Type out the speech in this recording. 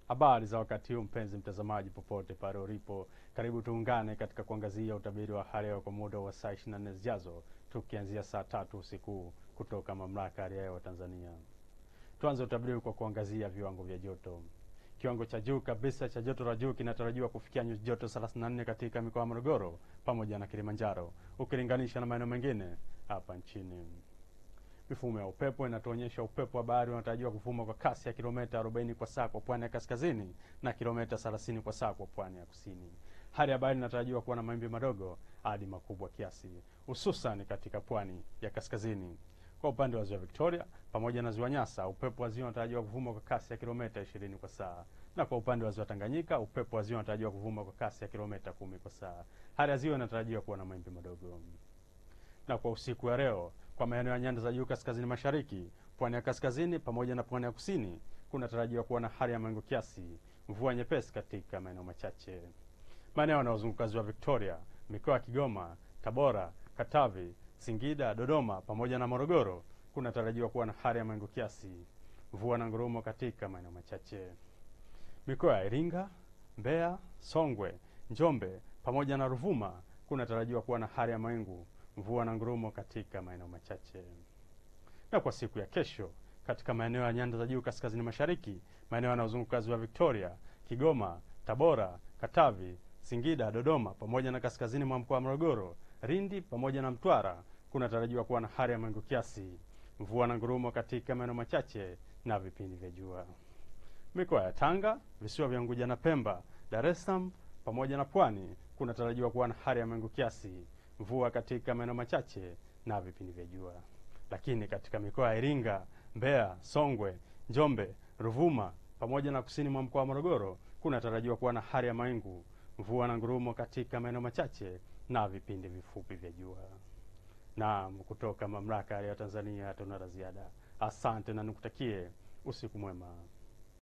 Habari za wakati huu mpenzi mtazamaji, popote pale ulipo, karibu tuungane katika kuangazia utabiri wa hali ya hewa kwa muda wa saa 24 zijazo, tukianzia saa tatu usiku kutoka mamlaka ya hali ya hewa Tanzania. Tuanze utabiri kwa kuangazia viwango vya joto. Kiwango cha juu kabisa cha joto la juu kinatarajiwa kufikia nyuzi joto 34 katika mikoa ya Morogoro pamoja na Kilimanjaro ukilinganisha na maeneo mengine hapa nchini. Mifumo ya upepo inatuonyesha upepo wa bahari unatarajiwa kuvuma kwa kasi ya kilomita 40 kwa saa kwa pwani ya kaskazini na kilomita 30 kwa saa kwa pwani ya kusini. Hali ya bahari inatarajiwa kuwa na mawimbi madogo hadi makubwa kiasi, hususan katika pwani ya kaskazini. Kwa upande wa ziwa Victoria pamoja na ziwa Nyasa, upepo wa ziwa unatarajiwa kuvuma kwa kasi ya kilomita 20 kwa saa, na kwa upande wa ziwa Tanganyika, upepo wa ziwa unatarajiwa kuvuma kwa kasi ya kilomita 10 kwa saa. Hali ya ziwa inatarajiwa kuwa na mawimbi madogo. Na kwa usiku wa leo kwa maeneo ya nyanda za juu kaskazini mashariki, pwani ya kaskazini pamoja na pwani ya kusini kunatarajiwa kuwa na hali ya mawingu kiasi, mvua nyepesi katika maeneo machache. Maeneo yanayozunguka ziwa Victoria, mikoa ya Kigoma, Tabora, Katavi, Singida, Dodoma pamoja na Morogoro kunatarajiwa kuwa na hali ya mawingu kiasi, mvua na ngurumo katika maeneo machache. Mikoa ya Iringa, Mbeya, Songwe, Njombe pamoja na Ruvuma kunatarajiwa kuwa na hali ya mawingu mvua na ngurumo katika maeneo machache. Na kwa siku ya kesho, katika maeneo ya nyanda za juu kaskazini mashariki, maeneo yanayozunguka ziwa Victoria, Kigoma, Tabora, Katavi, Singida, Dodoma pamoja na kaskazini mwa mkoa wa Morogoro, Lindi pamoja na Mtwara kunatarajiwa kuwa na hali ya mawingu kiasi, mvua na ngurumo katika maeneo machache na vipindi vya jua. Mikoa ya Tanga, visiwa vya Unguja na Pemba, Dar es Salaam pamoja na Pwani kunatarajiwa kuwa na hali ya mawingu kiasi mvua katika maeneo machache na vipindi vya jua. Lakini katika mikoa ya Iringa, Mbeya, Songwe, Njombe, Ruvuma pamoja na kusini mwa mkoa wa Morogoro kunatarajiwa kuwa na hali ya mawingu, mvua na ngurumo katika maeneo machache na vipindi vifupi vya jua. Naam, kutoka mamlaka ya Tanzania tuna la ziada. Asante na nikutakie usiku mwema.